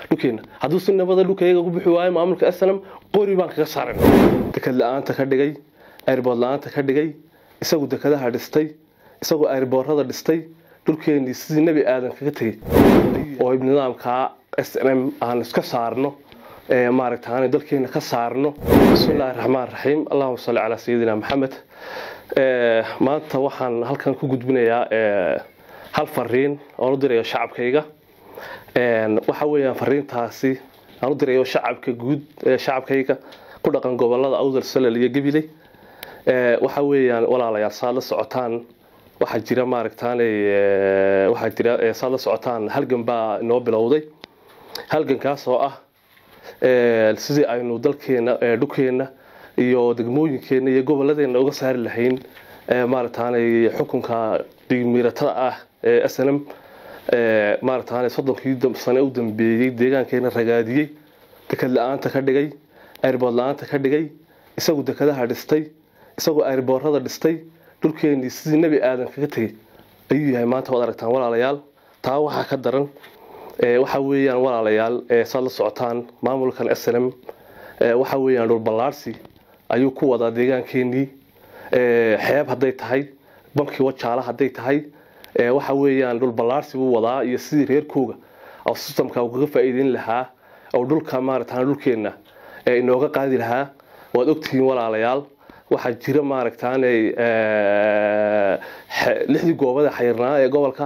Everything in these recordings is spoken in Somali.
dhulkeena hadduu si nabada dhulkayaga ku bixi waayo maamulka snm qori baan kaga saaran dekad la-aanta ka dhigay airbood la-aanta ka dhigay isagu dekadaha dhistay isagoo airboorada dhistay dhulkeenii sidii nebi aadan kaga tegey oo nidaamkaa s n m aan iska saarno maaragta aan dalkeena ka saarno bismillahi raxmaan raxiim allahuma salli calaa sayidina maxamed maanta waxaan halkan ku gudbinayaa hal fariin oon u dirayo shacabkayga waxa weeyaan fariintaasi aan u dirayo shacabka guud shacabkayga ku dhaqan gobolada awdal salal iyo gabiley waxa weeyaan walaalayaal saad la socotaan waxaa jira maaragtaanay waxaa jira saad la socotaan halgan baa inoo bilowday halgankaas oo ah sidii aynu dalkeena dhulkeena iyo degmooyinkeena iyo gobolladeena uga saari lahayn maaragtaanay xukunka digmiiratada ah ee s n m maaragtaanay soddonkii sane u dambeeyey deegaankeena ragaadiyey dekad la-aanta ka dhigay airbood la-aanta ka dhigay isagu dekadaha dhistay isagoo airboorada dhistay dhulkeenii sidii nebi aadan kaga tegey ayuu yahay maanta waad aragtaan walaalayaal taa waxaa ka daran waxa weeyaan walaalayaal saad la socotaan maamulkan s n m waxa weeyaan dhulballaarsi ayuu ku wadaa deegaankeenii xeeb hadday tahay bankii wajaala hadday tahay waxa weeyaan dhulballaarsi buu wadaa iyo sidii reerkooga oo sistamka uu kaga faa'iideyn lahaa oo dhulka maaragtaan dhulkeenna inooga qaadi lahaa waad ogtihiin walaalayaal waxaa jira maaragtaanay lixdii goobada xayirnaa ee gobolka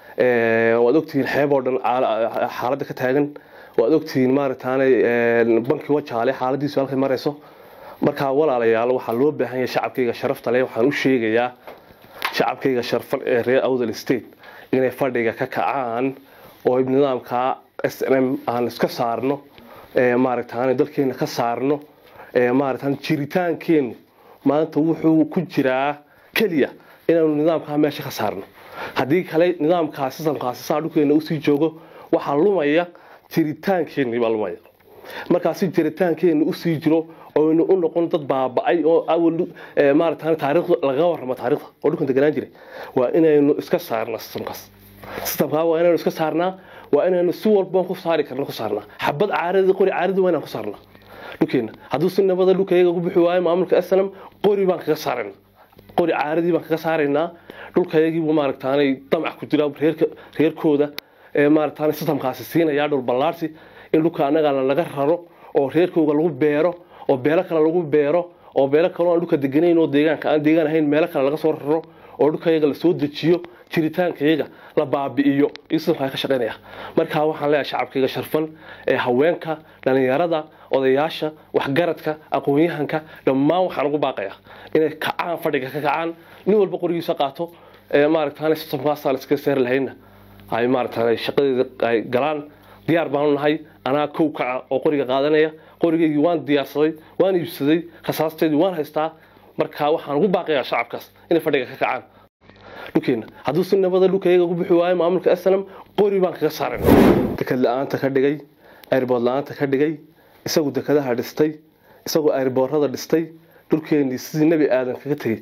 waad ogtihiin xeeb oo dhan xaaladda ka taagan waad ogtihiin maaragtaanay bankii wajaale xaaladiisu halkay marayso markaa walaalayaal waxaa loo baahan yahay shacabkayga sharafta leh waxaan u sheegayaa shacabkayga sharfan ee reer awdal state inay fadhiga ka kacaan oo nidaamka s n m aan iska saarno maaragtaan dalkeena ka saarno maaragtaan jiritaankeenu maanta wuxuu ku jiraa keliya inaanu nidaamkaa meesha ka saarno haddii kale nidaamkaa sistamkaasi saa dhulkeena usii joogo waxaa lumaya jiritaankeenii baa lumaya markaasi jiritaankeena usii jiro oynu u noqon dad baaba-ay oo awal maaragtaan taariikhda lagaga warramo taariikhda oo dhulkan deganaan jiray waa inaynu iska saarnaa sistamkaas sistamkaa waa inaynu iska saarnaa waa inaynu si walba ku saari karna ku saarnaa xabad caaradi qori caaradi waa inaan ku saarnaa dhulkeena hadduu si nabada dhulkayaga ku bixi waayo maamulka snm qori baan kaga saarayna qori caaradii baan kaga saaraynaa dhulkayagiibu maaragtaanay damac ku jira reerkooda maaragtaanay sistamkaasi siinayaa dhul ballaarsi in dhulka annagana laga raro oo reerkooga lagu beero oo beelo kale lagu beero oo beelo kale aan dhulka deganayn oo deegaanka aan deegaan ahayn meelo kale laga soo raro oo dhulkayaga lasoo dejiyo jiritaankayaga la baabi'iyo iyo sistamkaa ka shaqaynaya markaa waxaan leeyahay shacabkayga sharfan ee haweenka dhalinyarada odayaasha waxgaradka aqoon-yahanka dhammaan waxaan ugu baaqayaa inay kacaan fadhiga ka kacaan nin walba qorigiisa qaato maaragtaan sistamkaasaan iskaga seeri lahayna ay maaragtaan shaqadeeda ay galaan diyaar baanu nahay anaa kow kaca oo qoriga qaadanaya qorigaygii waan diyaarsaday waan iibsaday khasaasteedii waan haystaa markaa waxaan ugu baaqayaa shacabkaas inay fadhiga ka kacaan dhulkeena hadduu si nabada dhulkayaga ku bixi waayo maamulka s n m qori baan kaga saaran dekad la-aanta ka dhigay airbood la-aanta ka dhigay isagu dekadaha dhistay isagoo airboorada dhistay dhulkeenii sidii nebi aadan kaga tegey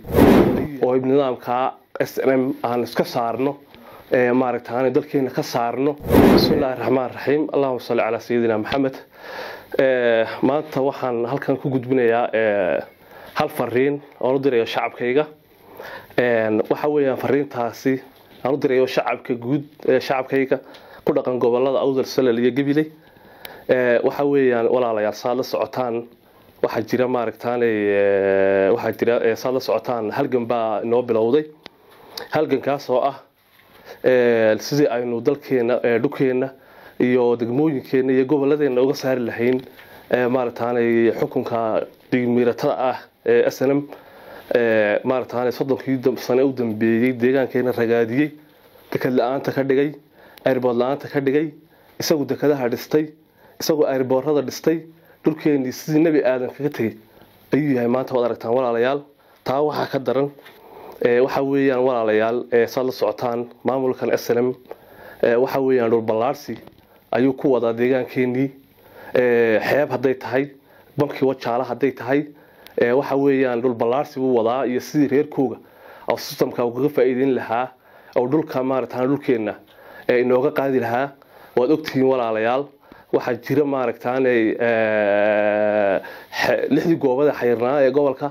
oo nidaamkaa s n m aan iska saarno maaragtaan dalkeena ka saarno bismillahi raxmaan raxiim allahuma salli calaa sayidina maxamed maanta waxaan halkan ku gudbinayaa hal fariin oon u dirayo shacabkayga waxa weeyaan fariintaasi aan u dirayo shacabka guud shacabkayga ku dhaqan gobolada awdal salal iyo gabiley waxa weeyaan walaalayaal saad la socotaan waxaa jira maaragtaanay waxaa jira saad la socotaan halgan baa inoo bilowday halgankaas oo ah sidii aynu dalkeena dhulkeena iyo degmooyinkeena iyo gobolladeena uga saari lahayn maaragtaanay xukunka digmiiratada ah ee s n m maaragtaanay soddonkii sane u dambeeyey deegaankeena ragaadiyey dekad la-aanta ka dhigay airbood la-aanta ka dhigay isagu dekadaha dhistay isagoo airboorada dhistay dhulkeenii sidii nebi aadan kaga tegey ayuu yahay maanta waad aragtaan walaalayaal taa waxaa ka daran waxa weeyaan walaalayaal saad la socotaan maamulkan s n m waxa weeyaan dhulballaarsi ayuu ku wadaa deegaankeenii xeeb hadday tahay bankii wajaala hadday tahay waxa weeyaan dhulballaarsi buu wadaa iyo sidii reerkooga oo sistamka uu kaga faa'iideyn lahaa oo dhulka maaragtaan dhulkeenna inooga qaadi lahaa waad ogtihiin walaalayaal waxaa jira maaragtaanay lixdii goobada xayirnaa ee gobolka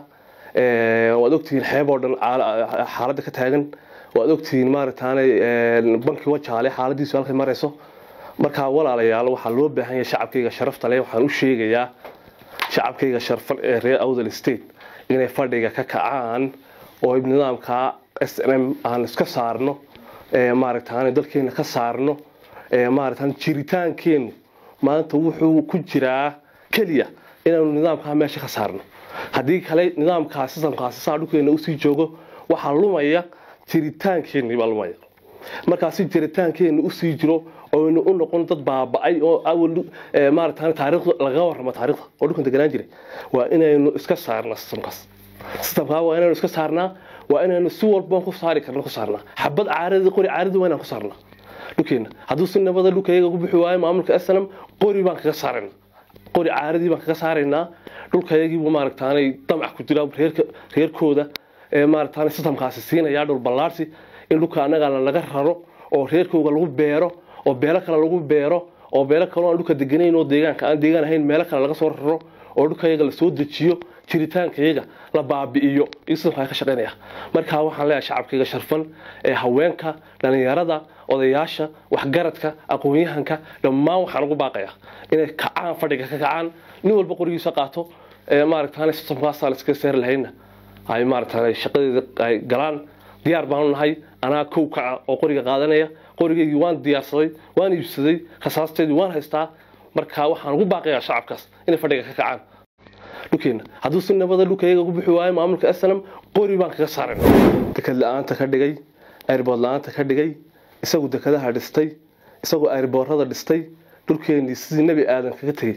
waad ogtihiin xeeb oo dhan xaaladda ka taagan waad ogtihiin maaragtaanay bankii wajaale xaaladiisu halkay marayso markaa walaalayaal waxaa loo baahan yahay shacabkayga sharafta leh waxaan u sheegayaa shacabkayga sharfan ee reer awdal state inay fadhiga ka kacaan oo nidaamka s n m aan iska saarno maaragtaan dalkeena ka saarno maaragtaan jiritaankeenu maanta wuxuu ku jiraa keliya inaanu nidaamkaa meesha ka saarno haddii kale nidaamkaa sistamkaasi saa dhulkeena usii joogo waxaa lumaya jiritaankeenii baa lumaya markaasi jiritaankeenu usii jiro oynu u noqon dad baaba-ay oo awal maaragtaan taariikhda laga warramo taariikhda oo dhulkan deganaan jiray waa inaynu iska saarnaa sistamkaas sistamkaa waa inaynu iska saarnaa waa inaynu si walba ku saari karna ku saarnaa xabad caaradii qori caaradii waa inaan ku saarnaa dhulkeena hadduu si nabada dhulkayaga ku bixi waayo maamulka snm qori baan kaga saaraynaa qori caaradii baan kaga saaraynaa dhulkayagiibu maaragtaanay damac ku jiraa reerka reerkooda ee maaragtaanay sistamkaasi siinayaa dhul ballaarsi in dhulka annagana laga raro oo reerkooga lagu beero oo beelo kale lagu beero oo beelo kale aan dhulka deganayn oo deegaanka aan deegaan ahayn meelo kale laga soo raro oo dhulkayaga lasoo dejiyo jiritaankayaga la baabi'iyo iyo sistamkaa ka shaqaynaya markaa waxaan leeyahay shacabkayga sharfan ee haweenka dhalinyarada odayaasha waxgaradka aqoon-yahanka dhammaan waxaan ugu baaqayaa inay kacaan fadhiga ka kacaan nin walba qorigiisa qaato maaragtaan sistamkaasaan iska seeri lahayna ay maaragtaan shaqadeeda ay galaan diyaar baanu nahay anaa kow kaca oo qoriga qaadanaya qorigaygii waan diyaarsaday waan iibsaday khasaasteedii waan haystaa markaa waxaan ugu baaqayaa shacabkaas inay fadhiga ka kacaan dhulkeena hadduu si nabada dhulkayaga ku bixi waayo maamulka snm qori baan kaga saarayna dekad la-aanta ka dhigay airbood la-aanta ka dhigay isagu dekadaha dhistay isagoo airboorada dhistay dhulkeenii sidii nebi aadan kaga tegey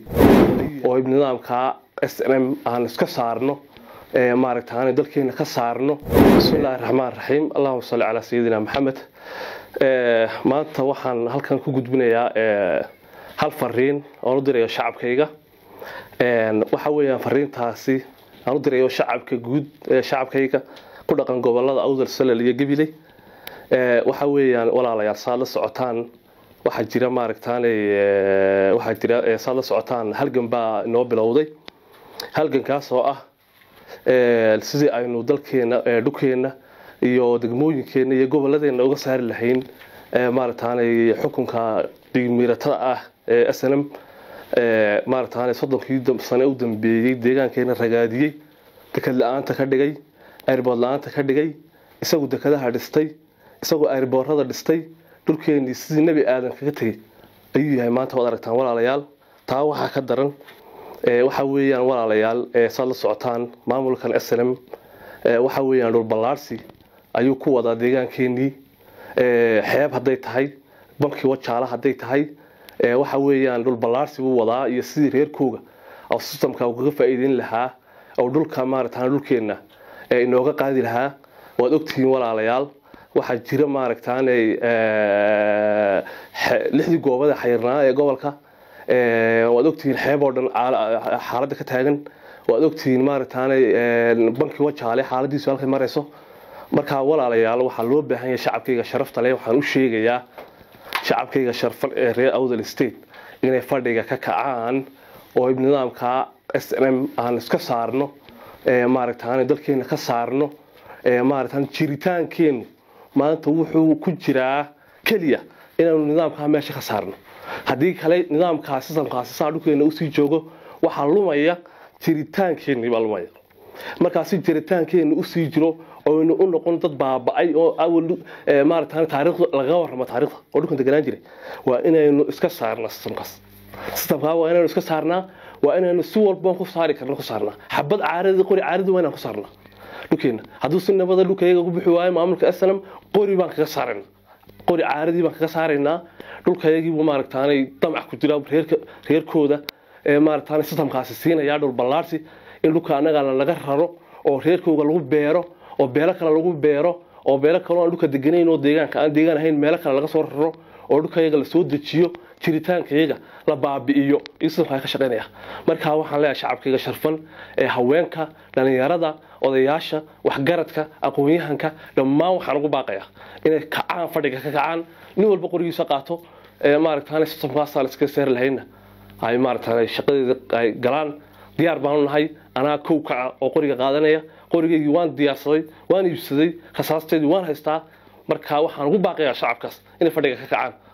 oo nidaamkaa s n m aan iska saarno maaragtaan dalkeena ka saarno bismillahi raxmaan raxiim allahuma salli calaa sayidina maxamed maanta waxaan halkan ku gudbinayaa hal fariin oon u dirayo shacabkayga waxa weeyaan fariintaasi aan u dirayo shacabka guud shacabkayga ku dhaqan gobolada awdal salal iyo gabiley waxa weeyaan walaalayaal saad la socotaan waxaa jira maaragtaan waxaa jira saad la socotaan halgan baa inoo bilowday halgankaas oo ah sidii aynu dalkeena dhulkeena iyo degmooyinkeena iyo gobolladeena uga saari lahayn maaragtaanay xukunka digmiiratada ah ee s n m maaragtaanay soddonkii sane u dambeeyey deegaankeena ragaadiyey dekad la-aanta ka dhigay airbood la-aanta ka dhigay isagu dekadaha dhistay isagoo airboorada dhistay dhulkeenii sidii nebi aadan kaga tegey ayuu yahay maanta waad aragtaan walaalayaal taa waxaa ka daran waxa weeyaan walaalayaal saad la socotaan maamulkan s n m waxa weeyaan dhul ballaarsi ayuu ku wadaa deegaankeenii xeeb hadday tahay bankii wajaala hadday tahay waxa weeyaan dhul ballaarsi buu wadaa iyo sidii reerkooga oo sistamka uu kaga faa'iideyn lahaa oo dhulka maaragtaan dhulkeenna inooga qaadi lahaa waad ogtihiin walaalayaal waxaa jira maaragtaanay lixdii goobada xayirnaa ee gobolka waad ogtihiin xeeb oo dhan xaaladda ka taagan waad ogtihiin maaragtaanay bankii wajaale xaaladiisu halkay marayso markaa walaalayaal waxaa loo baahan yahay shacabkayga sharafta leh waxaan u sheegayaa shacabkayga sharfan ee reer awdal state inay fadhiga ka kacaan oo nidaamkaa s n m aan iska saarno maaragtaan dalkeena ka saarno maaragtaan jiritaankeenu maanta wuxuu ku jiraa keliya inaanu nidaamkaa meesha ka saarno haddii kale nidaamkaa sistamkaasi saa dhulkeena usii joogo waxaa lumaya jiritaankeenii baa lumaya markaasi jiritaankeenu usii jiro oynu u noqon dad baaba-ay oo awal maaragtaan taariikhda laga warramo taariikhda oo dhulkan deganaan jiray waa inaynu iska saarnaa sistamkaas sistamkaa waa inaynu iska saarnaa waa inaynu si walba ku saari karna ku saarnaa xabad caaradii qori caaradii waa inaan ku saarnaa dhulkeena hadduu si nabada dhulkayaga ku bixi waayo maamulka snm qori baan kaga saaraynaa qori caaradii baan kaga saaraynaa dhulkayagiibu maaragtaanay damac ku jiraa reerka reerkooda ee maaragtaanay sistamkaasi siinayaa dhul ballaarsi in dhulka annagana laga raro oo reerkooga lagu beero oo beelo kale lagu beero oo beelo kale aan dhulka deganayn oo deegaanka aan deegaan ahayn meelo kale laga soo raro oo dhulkayaga lasoo dejiyo jiritaankayaga la baabi'iyo iyo sistamkaa ka shaqaynaya markaa waxaan leeyahay shacabkayga sharfan ee haweenka dhalinyarada odayaasha waxgaradka aqoon-yahanka dhammaan waxaan ugu baaqayaa inay kacaan fadhiga ka kacaan nin walba qorigiisa qaato maaragtaan sistamkaasaan iska seeri lahayna ay maaragtay shaqadeeda ay galaan diyaar baanu nahay anaa kow kaca oo qoriga qaadanaya qorigaygii waan diyaarsaday waan iibsaday khasaasteedii waan haystaa marka waxaan ugu baaqayaa shacabkaas inay fadhiga ka kacaan